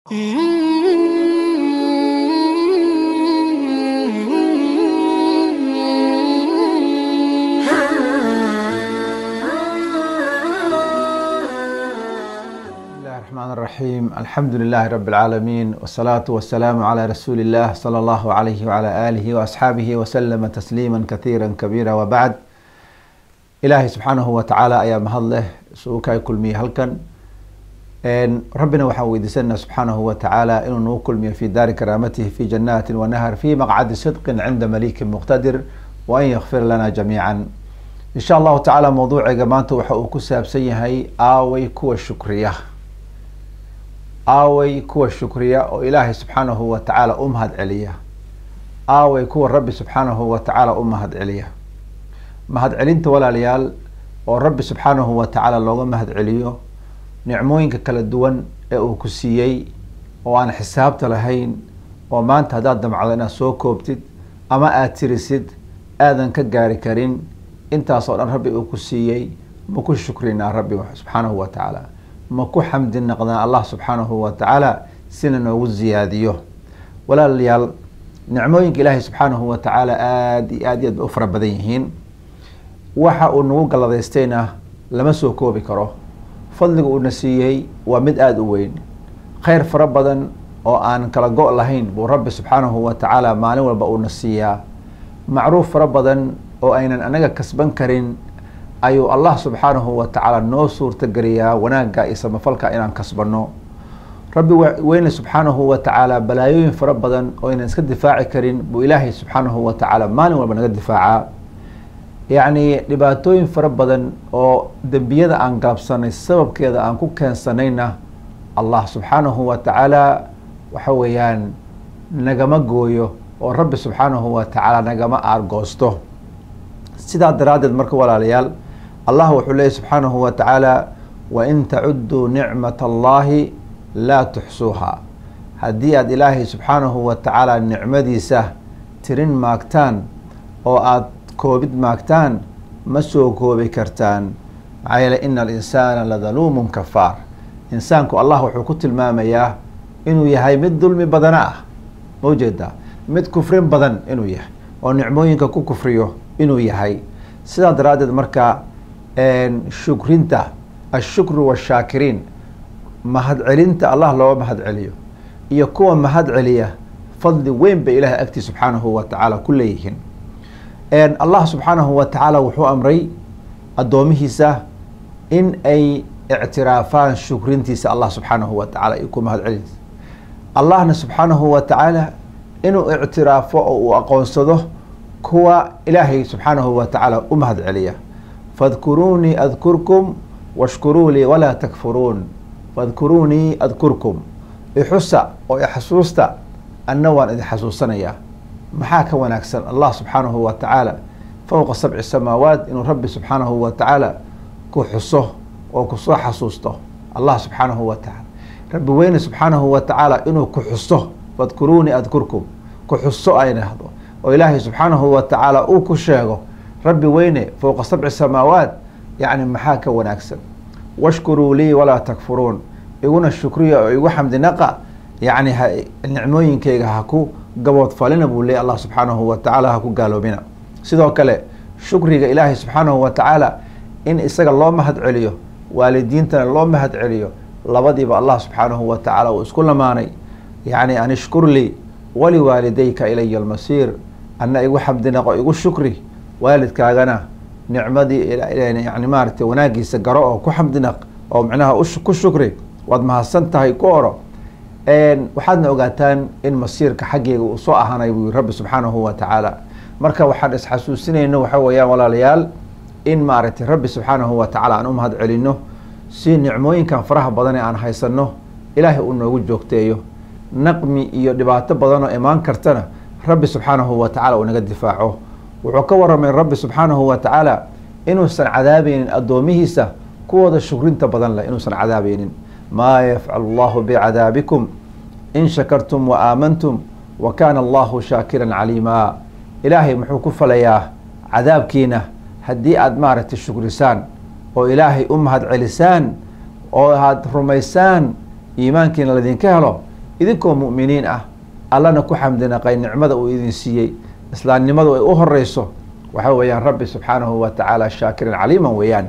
بسم الله الرحمن الرحيم الحمد لله رب العالمين والصلاة والسلام على رسول الله صلى الله عليه وعلى آله وأصحابه وسلم تسليما كثيرا كبيرا وبعد إلهي سبحانه وتعالى أيا مهله سوكاي كل مي هلكن إن ربنا وحويدسنا سبحانه وتعالى إنه نو كل مي في دار كرامته في جنات ونهر في مقعد صدق عند مليك مقتدر وأن يغفر لنا جميعا إن شاء الله تعالى موضوع جماعته وحوكو سابسيهي آوي كو الشكريه aaway kuwa shukriya oo ilaahay subxaanahu wa tacaala u mahad celiya aaway kuwa rabbi subxaanahu wa tacaala u mahad celiya mahad celinta walaalayaal oo rabbi subxaanahu wa tacaala looga mahad celiyo nicmooyinka kala duwan ee uu ku siiyey oo aan xisaabta lahayn oo maanta haddaad damcdo inaad soo koobtid ama aada tirisid aadan ka gaari karin intaas oo dhan rabbi uu ku siiyey ma ku shukrinaa rabbi subxaanahu wa tacaala ma ku xamdi naqdaan allah subxaanahu wa tacaala sina noogu ziyaadiyo walaalayaal nicmooyinka ilaahay subxaanahu wa tacaala aada iyo aad iyo aad bay u fara badan yihiin waxa uu nagu galladaystayna lama soo koobi karo fadliga uuna siiyey waa mid aada u weyn kheyr fara badan oo aan kala go' lahayn buu rabbi subxaanahu wa tacaala maalin walba uuna siiyaa macruuf fara badan oo aynan anaga kasban karin ayuu allah subxaanahu wa tacaala noo suurtageliyaa wanaagga iyo samafalka inaan kasbanno rabbi weyne subxaanahu wa tacaala balaayooyin fara badan oo aynan iska difaaci karin buu ilaahay subxaanahu wa tacaala maalin walba naga difaacaa yacni dhibaatooyin fara badan oo dembiyada aan gaabsanay sababkeeda aan ku keensanayna allah subxaanahu wa tacaala waxa weeyaan nagama gooyo oo rabbi subxaanahu wa tacaala nagama aargoosto sidaa daraaddeed marka walaalayaal allah wuxuu leeyay subxaanahu wa tacaala wain tacuduu nicmat allahi laa tuxsuuha haddii aada ilaahay subxaanahu wa tacaala nicmadiisa tirin maagtaan oo aada koobid maagtaan ma soo koobi kartaan maxaa yeele ina alinsaana ladaluumun kafaar insaanku allah wuxuu ku tilmaamayaa inuu yahay mid dulmi badana ah ma ujeedaa mid kufrin badan inuu yahay oo nicmooyinka ku kufriyo inuu yahay sidaa daraaddeed marka shukrinta ashukru washaakiriin mahad celinta allah looga mahad celiyo iyo kuwa mahad celiya fadli weyn bay ilahay agtii subxaanahu wa tacaala ku leeyihiin allah subxaanahu wa tacaala wuxuu amray addoomihiisa in ay ictiraafaan shukrintiisa allah subxaanahu wa tacala iyo ku mahad celintiisa allahna subxaanahu wa tacaala inuu ictiraafo oo uu aqoonsado kuwa ilaahay subxaanahu wa tacaala u mahad celiya fadkuruunii adkurkum washkuruu lii walaa takfuruun fadkuruunii adkurkum ixusa oo ixasuusta anna waan idin xasuusanayaa maxaa ka wanaagsan allah subxaanahu wa tacaala fowqa sabci samaawaat inuu rabbi subxaanahu wa tacaala ku xuso oo kusoo xasuusto allah subxaanahu wa tacaala rabbi weyne subxaanahu wa tacaala inuu ku xuso fadkuruunii adkurkum ku xuso ay dhahdo oo ilaahay subxaanahu wa tacaala uu ku sheego rabbi weyne fowqa sabci samaawaat yacni maxaa ka wanaagsan washkuruu lii walaa takfuruun iguna shukriya oo igu xamdi naqa yacni nicmooyinkayga ha ku gaboodfalina buu leeyay allah subxaanahu wa tacaala ha ku gaaloobina sidoo kale shukriga ilaahay subxaanahu wa tacaala in isaga loo mahad celiyo waalidiintana loo mahad celiyo labadiiba allah subxaanahu wa tacaala uu isku lamaanay yacni an ishkur lii waliwaalidayka ilaya almasiir anna igu xamdinaqo igu shukri waalidkaagana nicmadii yani maaragtay wanaagiisa garo oo ku xamdinaq oo micnaha ku shukri waad mahadsan tahay ku oro waxaadna ogaataan in masiirka xaggeyga uu soo ahaanay buu rabbi subxaanahu wa tacaala marka waxaan isxasuusinayno waxa weeyaan walaalayaal in maaragtay rabbi subxaanahu wa tacaala aan u mahad celino si nicmooyinkan faraha badan ee aan haysano ilaahay uu noogu joogteeyo naqmi iyo dhibaato badanoo imaan kartana rabbi subxaanahu wa tacala uu naga difaaco wuxuu ka waramay rabbi subxaanahu wa tacaala inuusan cadaabeynin addoomihiisa kuwooda shukrinta badan leh inuusan cadaabeynin maa yafcalu allahu bicadaabikum in shakartum wa aamantum wa kaana allahu shaakiran caliimaa ilaahay muxuu ku falayaa cadaabkiina haddii aada maaragtay shukrisaan oo ilaahay u mahad celisaan oo aad rumaysaan iimaankiina ladinka helo idinkoo mu'miniin ah allana ku xamdinaqay nicmada uu idin siiyey islaamnimadu ay u horeyso waxa weeyaan rabbi subxaanahu wa tacaala shaakiran caliiman weeyaan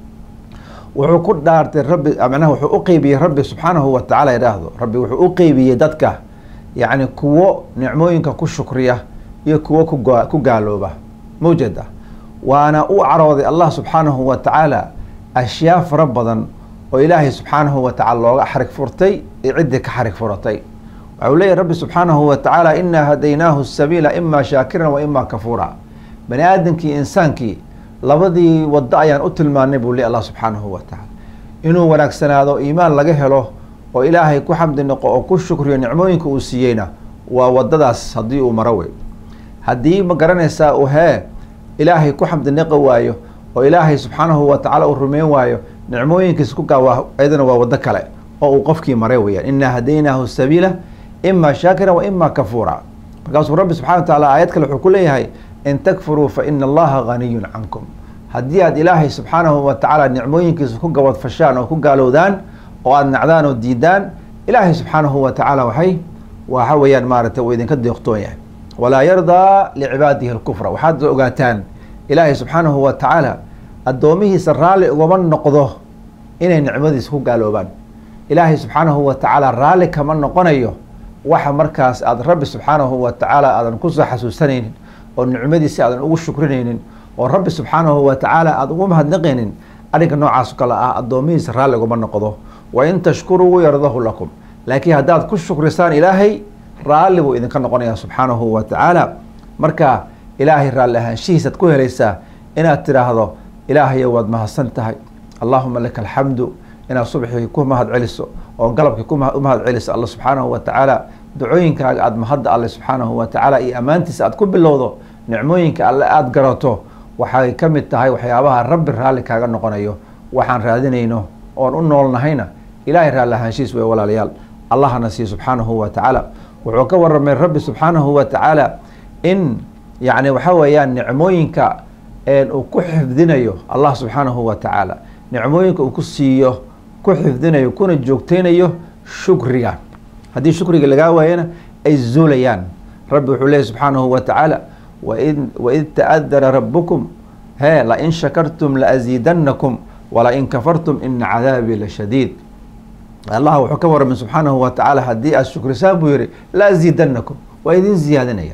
wuxuu ku dhaartay rabbi macnaha wuxuu u qeybiyey rabbi subxaanahu wa tacala idhaahdo rabbi wuxuu u qeybiyey dadka yacni kuwo nicmooyinka ku shukriya iyo kuwo kuga ku gaalooba mawjada waana u carooday allah subxaanahu wa tacaala ashyaa fara badan oo ilaahay subxaanahu wa tacala looga xarig furtay iyo ciddii ka xarig furatay waxa uu leeyahy rabbi subxaanahu wa tacaala inaa hadaynaahu sabiila ima shaakiran wa ima kafuura bani aadamkii insaankii labadii waddo ayaan u tilmaanay buu le allah subxaanahu wa tacaala inuu wanaagsanaado iimaan laga helo oo ilaahay ku xamdi noqo oo ku shukriyo nicmooyinka uu siiyeyna waa wadadaas haddii uu maro wey haddii ma garanaysaa uu hee ilaahay ku xamdi niqi waayo oo ilaahay subxaanahu wa tacaala uu rumeyn waayo nicmooyinkiisa ku gaawa ayadana waa waddo kale oo uu qofkii maray weyaan inaa hadaynaahu sabiila ima shaakira wa ima kafuura markaasuu rabbi subxana wa tacaala aayad kale wuxuu ku leeyahay in takfuruu fa ina allaha ganiyun cankum haddii aad ilaahay subxaanahu wa tacaala nicmooyinkiisa ku gabadfashaan oo ku gaalowdaan oo aada nacdaan oo diidaan ilaahay subxaanahu wa tacaala waxay waxa weeyaan maaragtay uu idinka deeqtoon yahay walaa yardaa licibaadihi alkufra waxaad ogaataan ilaahay subxaanahu wa tacaala addoomihiisa raalli ugama noqdo inay nicmadiisa ku gaaloobaan ilaahay subxaanahu wa tacaala raalli kama noqonayo waxa markaas aada rabbi subxaanahu wa tacaala aadan kusoo xasuusanaynin oo nicmadiisi aadan ugu shukrinaynin oo rabbi subxaanahu wa tacaala aada ugu mahadnaqaynin arrinka noocaas kale ah addoomihiisa raalli ugama noqdo wa in tashkuruu yardahu lakum laakiin haddaad ku shukrisaan ilaahay raalli buu idinka noqonaya subxaanahu wa tacaala marka ilaahay raalli ahaanshihiisaad ku helaysaa inaad tidhaahdo ilaahayo waad mahadsan tahay allahuma laka alxamdu inaad subxii ku mahad celiso oo galabkii ku mahad celiso alla subxaanahu wa tacaala ducooyinkaaga aada mahadda alle subxaanahu wa tacaala iyo ammaantiisa aad ku bilowdo nicmooyinka alle aada garato waxay ka mid tahay waxyaabaha rabbi raalli kaaga noqonayo waxaan raadinayno oon u noolnahayna ilaahay raalli ahaanshihiis wey walaalayaal allahna siiye subxaanahu wa tacaala wuxuu ka waramay rabbi subxaanahu wa tacaala in yacni waxa weeyaan nicmooyinka uu ku xifdinayo allah subxaanahu wa tacaala nicmooyinka uu ku siiyo ku xifdinayo kuna joogteynayo shukriga haddii shukriga lagaa waayana ay zuulayaan rabbi wuxuu leeyahy subxaanahu wa tacaala waid waid ta'adara rabukum he lain shakartum laaziidanakum walain kafartum ina cadaabii lashadiid allah wuxuu ka waramay subxaanahu wa tacaala haddii aad shukrisaan buu yihi la aziidanakum waa idin ziyaadinaya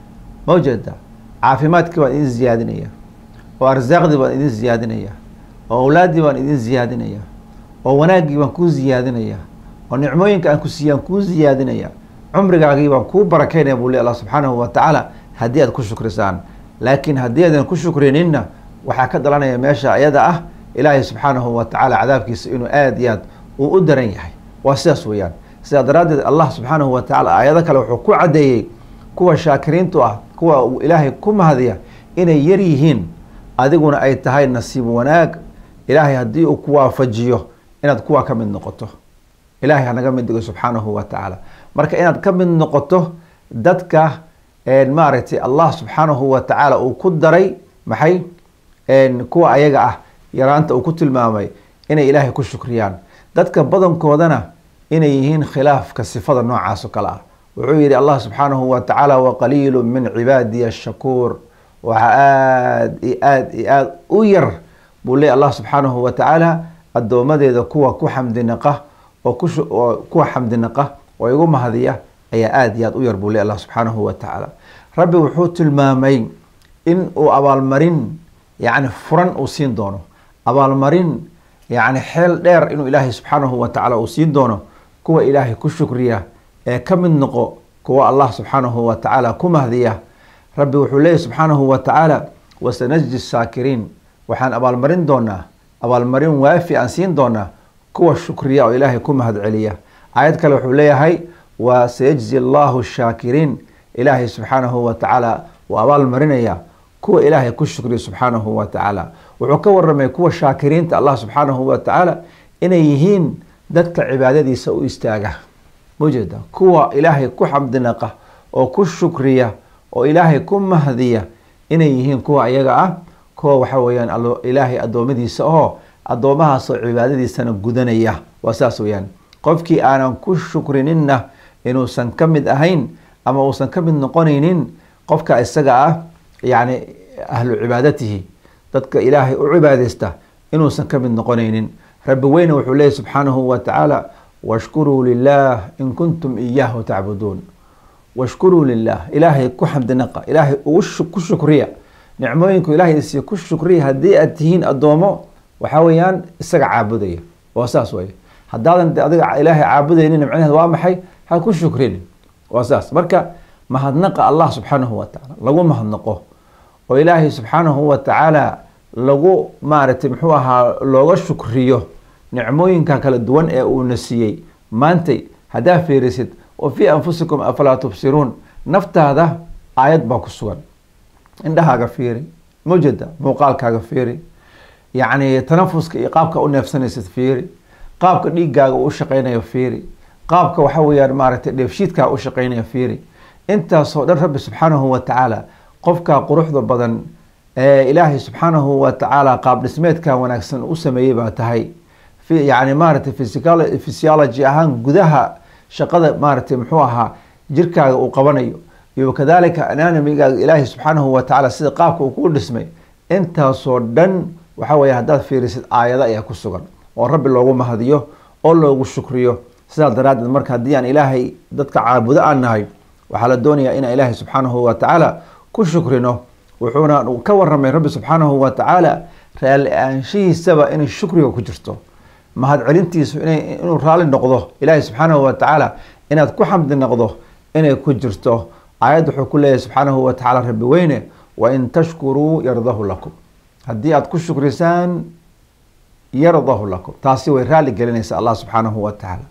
ma ujeeda caafimaadkii baan idin ziyaadinaya oo arsaaqdii baan idin ziyaadinaya oo awlaaddii baan idin ziyaadinaya oo wanaaggii baan kuu ziyaadinaya oo nicmooyinka aan ku siiyaan kuu ziyaadinaya cumrigaagii baan kuu barakeynaya buu le allah subxaanahu wa tacaala haddii aad ku shukrisaan laakiin haddii aadan ku shukrininna waxaa ka dhalanaya meesha ayada ah ilaahay subxaanahu wa tacaala cadaabkiisa inuu aada iyo aad uu u daran yahay waa sidaas weeyaan sidaa daraaddeed allah subxaanahu wa tacala aayado kale wuxuu ku caddeeyey kuwa shaakiriintu ah kuwa uu ilaahay ku mahadiya inay yar yihiin adiguna ay tahay nasiib wanaag ilaahay haddii uu ku waafajiyo inaad kuwa ka mid noqoto ilaahay hanaga mid dhigo subxaanahu wa tacaala marka inaad ka mid noqoto dadka maaragtay allah subxaanahu wa tacaala uu ku daray maxay kuwa ayaga ah yaraanta uu ku tilmaamay inay ilaahay ku shukriyaan dadka badankoodana inay yihiin khilaafka sifada noocaas oo kale ah wuxuu yihi allah subxaanahu wa tacaala waqaliilu min cibaadiya ashakuur waxaa aada iyo aada iyo aada u yar buu leey allah subxaanahu wa tacaala addoomadeeda kuwa ku xamdinaqa oo kuoo kuwa xamdinaqa oo igu mahadiya ayaa aada iyo aada u yar buu ley allah subxaanahu wa tacaala rabbi wuxuu tilmaamay in uu abaalmarin yacni furan uu siin doono abaalmarin yacni xeel dheer inuu ilaahay subxaanahu wa tacaala uu siin doono kuwa ilaahay ku shukriya ee ka mid noqo kuwa allah subxaanahu wa tacaala ku mahdiya rabbi wuxuu leeyahy subxaanahu wa tacaala wasanajdi saakiriin waxaan abaalmarin doonaa abaalmarin waafi aan siin doonaa kuwa shukriya oo ilaahay ku mahad celiya aayad kale wuxuu leeyahay wa sayajzi allahu shaakiriin ilaahay subxaanahu wa tacaala uu abaalmarinaya kuwa ilaahay ku shukriya subxaanahu wa tacaala wuxuu ka waramay kuwa shaakiriinta allah subxaanahu wa tacaala inay yihiin dadka cibaadadiisa u istaaga maujeeda kuwa ilaahay ku xamdinaqa oo ku shukriya oo ilaahay ku mahdiya inay yihiin kuwa ayaga ah kuwa waxa weeyaan ilaahay addoommadiisa oo addoomahaasoo cibaadadiisana gudanaya waa saas weyaan qofkii aanan ku shukrininna inuusan ka mid ahayn ama uusan ka mid noqonaynin qofka isaga ah yani ahlu cibaadatihi dadka ilaahay u cibaadeysta inuusan ka mid noqonaynin rabbi weyne wuxuu leeyahy subxaanahu wa tacaala washkuruu lilah in kuntum iyaahu tacbuduun washkuruu lilah ilaahay ku xamdinaqa ilaahay ku shukriya nicmooyinku ilahay isiiya ku shukriya haddii aad tihiin addoomo waxaa weeyaan isaga caabudaya waa saas wey haddaadan de adiga ilaahay caabudaynin macnaheed waa maxay ha ku shukrin waa saas marka mahadnaqa allah subxaanahu wa tacaala lagu mahadnaqo oo ilaahay subxaanahu wa tacaala lagu maaragtay muxuu ahaa looga shukriyo nicmooyinka kala duwan ee uuna siiyey maantay haddaa fiirisid wa fii anfusikum afalaa tubsiruun naftaada aayad baa ku sugan indhahaaga fiiri mujeda muuqaalkaaga fiiri yacni tanafuska iyo qaabka u neefsanaysid fiiri qaabka dhiiggaaga u shaqeynayo fiiri qaabka waxa weeyaan maaragtay dheefshiidkaaga u shaqeynaya fiiri intaasoo dhan rabbi subxaanahu wa tacaala qofkaa quruxda badan ee ilaahay subxaanahu wa tacaala qaab dhismeedka wanaagsan u sameeyey baa tahay yani maaragtay physiology ahaan gudaha shaqada maaragtay muxuu ahaa jirkaaga uu qabanayo iyo kadalika ananamigaaga ilaahay subxaanahu wa tacaala sida qaabka uu kuu dhismay intaasoo dhan waxa weeye haddaad fiirisid aayado ayaa ku sugan oo rabbi loogu mahadiyo oo loogu shukriyo sidaas daraaddeed marka haddii aan ilaahay dadka caabudo aan nahay waxaa la doonayaa inaan ilaahay subxaanahu wa tacaala ku shukrino wuxuuna ka waramay rabbi subxaanahu wa tacaala raalli aanshihiisaba inay shukriga ku jirto mahad celintiisu inuu raali noqdo ilaahay subxaanahu wa tacaala inaad ku xamdi noqdo inay ku jirto aayad wuxuu ku leeyahay subxaanahu wa tacaala rabbi weyne wain tashkuruu yardahu lakum haddii aad ku shukrisaan yardahu lakum taasi way raali gelinaysa allah subxaanahu wa tacaala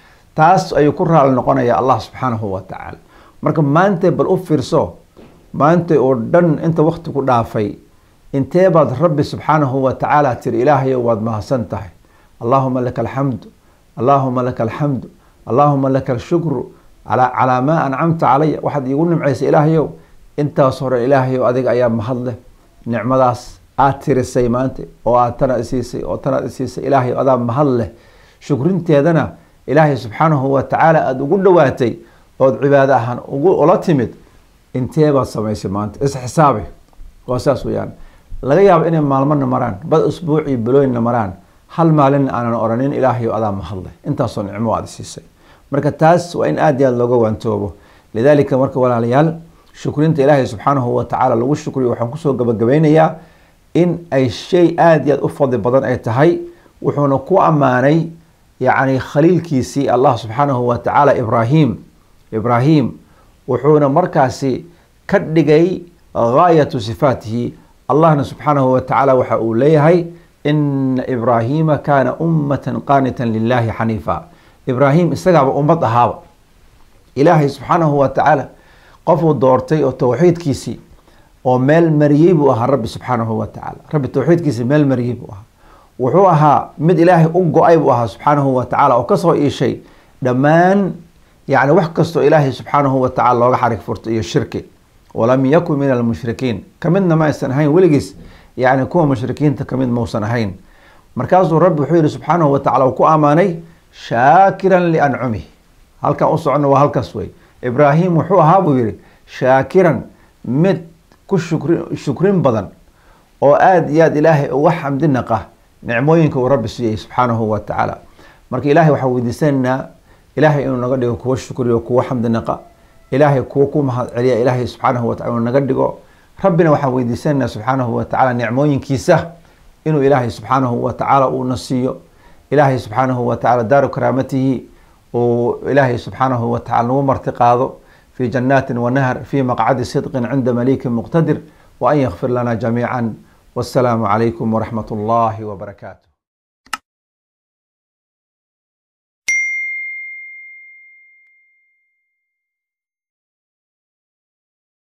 taas ayuu ku raali noqonaya allah subxaanahu wa tacaala marka maanta bal u fiirso maanta oo dhan inta wakti ku dhaafay intee baad rabbi subxaanahu wa tacaala tiri ilaahayo waad mahadsan tahay allahuma laka alxamdu allahuma laka alxamdu allahuma laka alshukru calaa maa ancamta calaya waxaad iigu nimcaysay ilaahayow intaas hore ilaahayow adiga ayaa mahad leh nicmadaas aad tirisay maanta oo aad tana isiisay oo tanaad isiisay ilaahay adaa mahad leh shukrinteedana ilaahay subxaanahu wa tacaala aada ugu dhowaatay ood cibaado ahaan ugu ula timid intee baad samaysay maanta isxisaabi waa saas weyaan laga yaabo inay maalmona maraan bad usbuucii bilooyinna maraan hal maalina aanan oranin ilaahayo adaa mahadleh intaasoo nicmo aad siisay marka taas waa in aad iyo aad looga waantoobo lidaalika marka walaalayaal shukrinta ilaahay subxaanahu wa tacaala lagu shukriyo waxaan kusoo gabagabeynayaa in ay shay aada iyo aad u fadli badan ay tahay wuxuuna ku ammaanay yacni khaliilkiisii allah subxaanahu wa tacaala ibraahim ibraahim wuxuuna markaasi ka dhigay gaayatu sifaatihi allahna subxaanahu wa tacaala waxa uu leeyahay ina ibraahima kaana ummatan qaanitan lilahi xaniifa ibraahim isagaaba ummad ahaaba ilaahay subxaanahu wa tacaala qofuu doortay oo towxiidkiisii oo meel mariyey buu ahaa rabbi subxaanahu wa tacaala rabbi towxiidkiisii meel mariyey buu ahaa wuxuu ahaa mid ilaahay u go-ay buu ahaa subxaanahu wa tacaala oo kasoo iishay dhammaan yani wax kastoo ilaahay subxaanahu wa tacala looga xarig furto iyo shirki walam yakun min almushrikiin kamidna ma aysan ahayn weligiis yani kuwa mushrikiinta kamid mausan ahayn markaasuu rabbi wuxuu yihi subxaanahu wa tacala uu ku ammaanay shaakiran liancumih halkan u socono waa halkaas wey ibraahim wuxuu ahaa buu yihi shaakiran mid ku shukri shukrin badan oo aada iyo aad ilaahay uga xamdi naqa nicmooyinka uu rabbi siiyey subxaanahu wa tacaala marka ilahay waxaan weydiisanaynaa ilaahay inuu naga dhigo kuwa shukriyo kuwa xamdi naqa ilaahay kuwa ku mahad celiya ilaahay subxaanahu wa tacala inuu naga dhigo rabbina waxaan weydiisanaynaa subxaanahu wa tacaala nicmooyinkiisa inuu ilaahay subxaanahu wa tacaala uuna siiyo ilaahay subxaanahu wa tacala daaru karaamatihi uu ilaahay subxaanahu wa tacala nagu marti qaado fi janaatin wanahar fi maqcadi sidqin cinda malikin muqtadir wa an yakfir lana jamiica wassalaamu calaykum waraxmat ullahi wbarakaatu